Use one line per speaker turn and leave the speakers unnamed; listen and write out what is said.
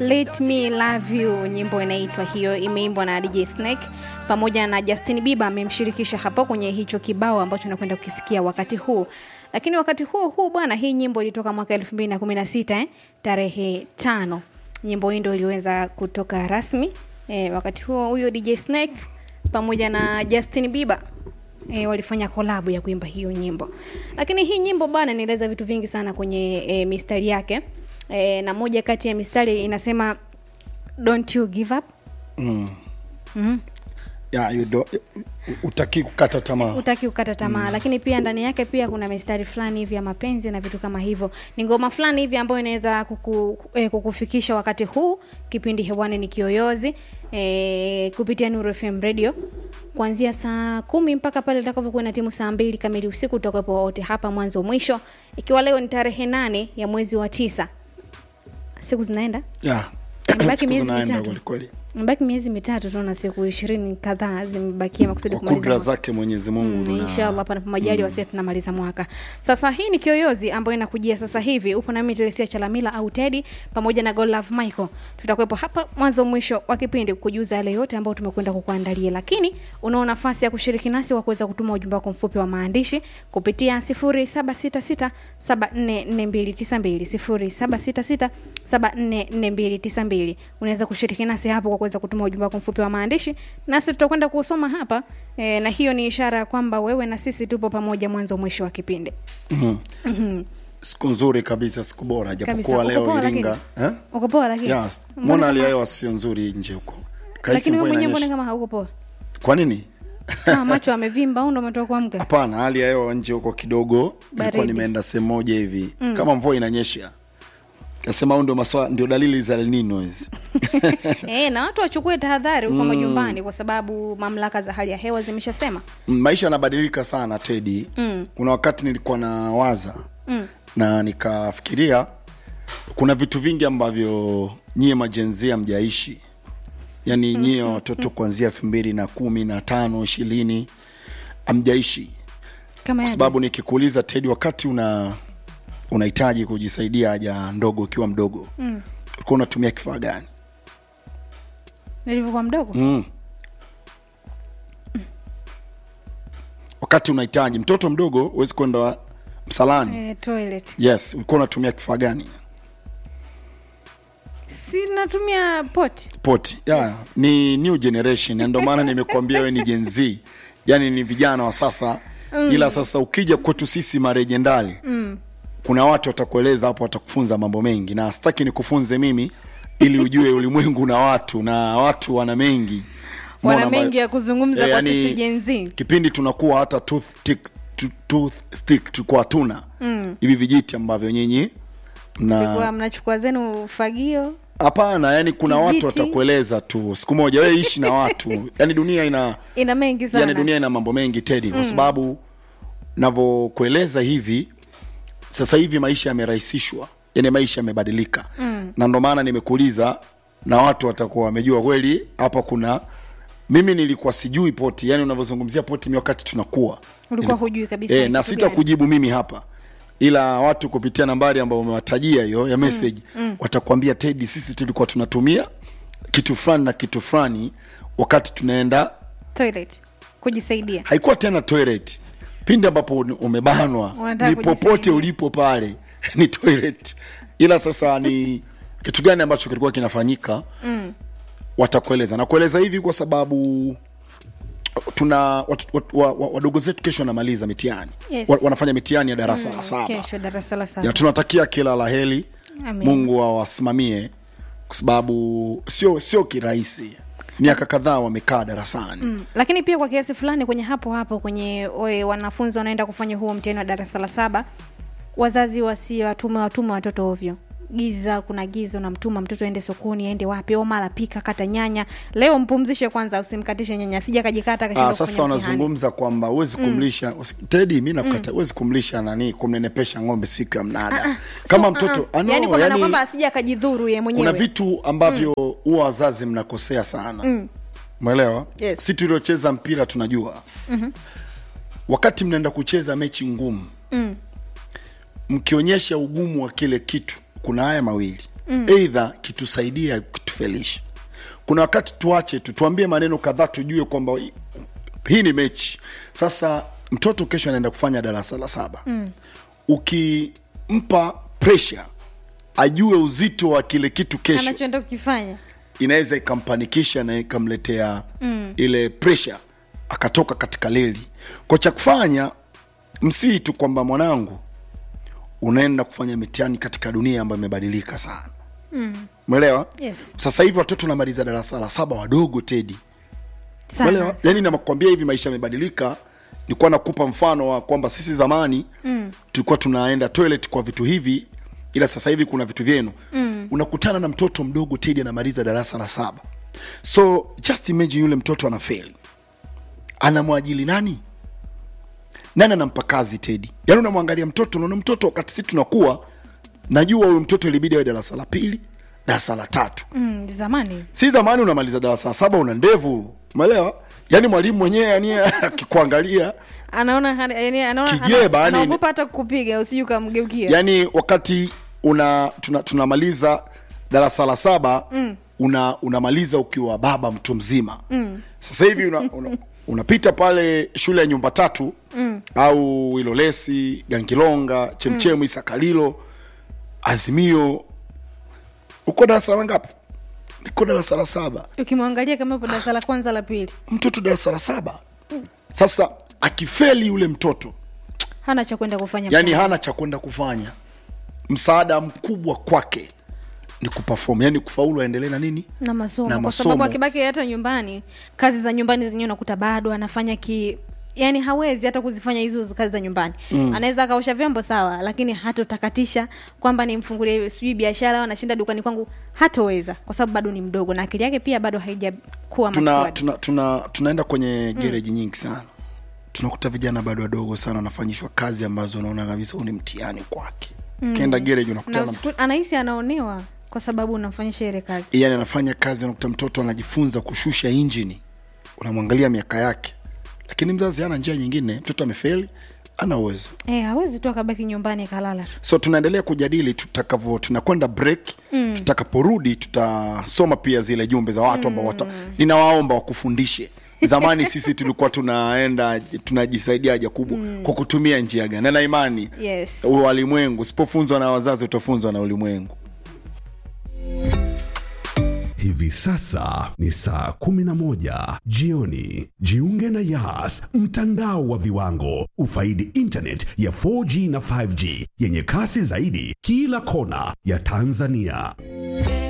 Let Me Love You, nyimbo inaitwa hiyo, imeimbwa na DJ Snake pamoja na Justin Bieber amemshirikisha hapo kwenye hicho kibao ambacho nakwenda kukisikia wakati huu. Lakini wakati huo huu bwana, hii nyimbo ilitoka mwaka 2016 eh, tarehe tano. Nyimbo hii ndio iliweza kutoka rasmi eh, wakati huo huyo DJ Snake pamoja na Justin Bieber e, walifanya kolabu ya kuimba hiyo nyimbo lakini hii nyimbo bana inaeleza vitu vingi sana kwenye e, mistari yake e, na moja kati ya mistari inasema don't you give up
mm.
mm
yeah, you do, utaki kukata tamaa
utaki kukata tamaa mm. lakini pia ndani yake pia kuna mistari fulani hivi ya mapenzi na vitu kama hivyo ni ngoma fulani hivi ambayo inaweza kuku, eh, kukufikisha wakati huu kipindi hewani ni kiyoyozi eh, kupitia Nuru FM radio kuanzia saa kumi mpaka pale itakavyokuwa na timu saa mbili kamili usiku tutakuwepo wote hapa mwanzo mwisho ikiwa leo ni tarehe nane ya mwezi wa tisa siku zinaenda
yeah.
Imebaki
Siku
miezi
zinaenda
mitatu.
kwelikweli
mbaki miezi mitatu tunaona siku ishirini kadhaa zimebakia makusudi
kwa
kumaliza
kudra
mwaka.
zake mwenyezi mungu
Mm,
na-
inshallah panapo majali wasia tunamaliza mwaka sasa hii ni kiyoyozi ambayo inakujia sasa hivi upo nami telesia chalamila au tedi pamoja na golove michael tutakuwepo hapa mwanzo mwisho wa kipindi kujuza yale yote ambayo tumekwenda kukuandalia lakini unao nafasi ya kushiriki nasi wa kuweza kutuma ujumbe wako mfupi wa maandishi kupitia 0766744292 0766744292 unaweza kushiriki nasi hapo kwa kuweza kutuma ujumbe wako mfupi wa maandishi nasi tutakwenda kusoma hapa e, na hiyo ni ishara ya kwamba wewe na sisi tupo pamoja mwanzo mwisho wa kipindi
Mhm.
Mhm.
siku nzuri kabisa siku bora
Kabisa.
japokuwa
Uko
leo
poa
iringa
lakini?
eh?
uko poa lakini
yes.
Mbona
mbona hali ya
kama-
hewa sio nzuri nje huko Kahisi
lakini wewe
mvua
mwenyewe mbona
inanyesha.
kama hauko poa
kwa nini
kama macho amevimba au ndo umetoka kuamka
hapana hali ya hewa nje huko kidogo nilikuwa
Baridi.
nimeenda sehemu moja hivi mm. kama mvua inanyesha kasema au ndio maswa ndio dalili za El Nino hizi
e, na watu wachukue tahadhari huko majumbani kwa sababu mamlaka za hali ya hewa zimeshasema
Mm, maisha yanabadilika sana tedi
Mm.
kuna wakati nilikuwa na waza
Mm.
na nikafikiria kuna vitu vingi ambavyo nyie majenzia mjaishi yaani nyie watoto kuanzia elfu mbili na kumi na tano ishirini amjaishi
kama
kwa
yaje?
sababu nikikuuliza tedi wakati una unahitaji kujisaidia haja ndogo ukiwa mdogo
Mm.
ulikuwa unatumia kifaa gani
nilivyokuwa mdogo
mm. wakati unahitaji mtoto mdogo huwezi kwenda msalani
e, toilet
yes ulikuwa unatumia kifaa gani
si natumia pot
poti yeah. ni new generation na ndio maana nimekuambia wewe ni Gen Z yani ni vijana wa sasa mm. ila sasa ukija kwetu sisi marejendali mm. kuna watu watakueleza hapo watakufunza mambo mengi na sitaki nikufunze mimi ili ujue ulimwengu na watu na watu wana mengi
wana
Umeona
mengi
ba-
ya kuzungumza
Eh,
kwa
yani,
sisi jenzi
kipindi tunakuwa hata toothstick tu- toothstick tulikuwa hatuna hivi vijiti ambavyo nyinyi na
kwa mnachukua zenu fagio
hapana yani kuna
Kijiti.
watu watakueleza tu siku moja wewe ishi na watu yani dunia ina
ina mengi sana
yani dunia ina mambo mengi tedi kwa sababu navyokueleza hivi sasa hivi maisha yamerahisishwa yani maisha yamebadilika mm. na ndo maana nimekuuliza na watu watakuwa wamejua kweli hapa kuna mimi nilikuwa sijui poti yani unavyozungumzia poti mi wakati tunakuwa
ulikuwa hujui kabisa
e,
ni
na
kitu
sita
gani.
kujibu mimi hapa ila watu kupitia nambari ambayo umewatajia hiyo ya message mm, mm. watakwambia tedi sisi tulikuwa tunatumia kitu fulani na kitu fulani wakati tunaenda
toilet kujisaidia
haikuwa tena toilet pindi ambapo un- umebanwa
Unataka
ni popote
kujisaidia.
ulipo pale ni toilet ila sasa ni kitu gani ambacho kilikuwa kinafanyika mm. watakueleza na kueleza hivi kwa sababu tuna watu- watu- wa- wa- wadogo zetu kesho wanamaliza mitihani
Yes.
wa, wanafanya mitihani ya darasa la saba
kesho darasa la saba
ya tunatakia kila la heri
Amen.
mungu awasimamie kwa sababu sio sio kirahisi miaka kadhaa wamekaa darasani
Mm, lakini pia kwa kiasi fulani kwenye hapo hapo kwenye oe, wanafunzi wanaenda kufanya huo mtihani wa darasa la saba wazazi wasiwatume watume watoto ovyo giza kuna giza unamtuma mtoto aende sokoni aende wapi au mara pika kata nyanya leo mpumzishe kwanza usimkatishe nyanya sija kajikata
Ah,
akashindwa
sasa
kufanya mtihani.
wanazungumza kwamba huwezi kumlisha tedi mi nakata huwezi kumlisha nani kumnenepesha ng'ombe siku ya mnada kama
So,
mtoto
uh-uh.
ah, no,
yani kwa maana
yani,
kwamba asija akajidhuru ye
kuna
mwenyewe
vitu ambavyo huwa wazazi mnakosea sana umeelewa
Yes.
si tuliocheza mpira tunajua wakati mnaenda kucheza mechi ngumu
Mm.
mkionyesha ugumu wa kile kitu kuna haya mawili mm. eidha kitusaidie au kitufelishe kuna wakati tuache tu tuambie maneno kadhaa tujue kwamba hii- hii ni mechi sasa mtoto kesho anaenda kufanya darasa la saba mm. ukimpa pressure ajue uzito wa kile kitu kesho
anachoenda kukifanya
inaweza ikampanikisha na ikamletea mm. ile pressure akatoka katika leli kwa cha kufanya msii tu kwamba mwanangu unaenda kufanya mitihani katika dunia ambayo imebadilika sana mwelewa
Yes.
sasa hivi watoto namaliza darasa la saba wadogo tedi
sana
Umeelewa? yani nakwambia hivi maisha yamebadilika nilikuwa nakupa mfano wa kwamba sisi zamani mm. tulikuwa tunaenda toilet kwa vitu hivi ila sasa hivi kuna vitu vyenu mm. unakutana na mtoto mdogo tedi anamaliza darasa la saba so just imagine yule mtoto anafeli anamwajili nani nani anampa kazi tedi yaani unamwangalia mtoto unaona mtoto wakati sisi tunakuwa najua huyu mtoto ilibidi awe darasa la pili darasa la tatu
mm, zamani
si zamani unamaliza darasa la saba una ndevu umeelewa yaani mwalimu mwenyewe yani akikuangalia
anaona hana- yani anaona
Kijeba,
ana-
yani-
anaogopa hata kukupiga usiju ukamgeukia
yani wakati una tuna, tunamaliza darasa la saba mm. una unamaliza ukiwa baba mtu mzima mm. sasa hivi una, una, unapita pale shule ya nyumba tatu mm. au ilolesi gangilonga chemchemu mm. isakalilo azimio uko darasa la ngapi niko darasa la saba
ukimwangalia kama ipo darasa la kwanza la pili
mtoto darasa la saba sasa akifeli yule mtoto
hana cha kwenda kufanya
yani
mtaani.
hana cha kwenda kufanya msaada mkubwa kwake ni kuperform yani kufaulu aendelee na nini
na masomo
na
kwa sababu
masomo.
akibaki hata nyumbani kazi za nyumbani zenyewe unakuta bado anafanya ki yani hawezi hata kuzifanya hizo kazi za nyumbani mm. anaweza akaosha vyombo sawa lakini hatotakatisha kwamba nimfungulie sijui biashara au anashinda dukani kwangu hatoweza kwa sababu bado ni mdogo na akili yake pia bado haijakuwa
tuna,
matured.
tuna, tuna, tunaenda kwenye gereji nyingi sana tunakuta vijana bado wadogo sana wanafanyishwa kazi ambazo unaona kabisa huu ni mtihani kwake mm. ukienda gereji
na
unakutana na
usiku- anahisi anaonewa kwa sababu unamfanyisha ile kazi
yani anafanya kazi unakuta mtoto anajifunza kushusha injini unamwangalia miaka yake lakini mzazi hana njia nyingine mtoto amefeli ana uwezo
eh hawezi tu akabaki nyumbani akalala tu
so tunaendelea kujadili tutakavyo tunakwenda break mm. tutakaporudi tutasoma pia zile jumbe za watu ambao wata ninawaomba wakufundishe zamani sisi tulikuwa tunaenda tunajisaidia haja kubwa mm. kwa kutumia njia gani na na imani
yes
walimwengu usipofunzwa na wazazi utafunzwa na ulimwengu
Hivi sasa ni saa 11 jioni. Jiunge na Yas, mtandao wa viwango. Ufaidi internet ya 4G na 5G yenye kasi zaidi kila kona ya Tanzania.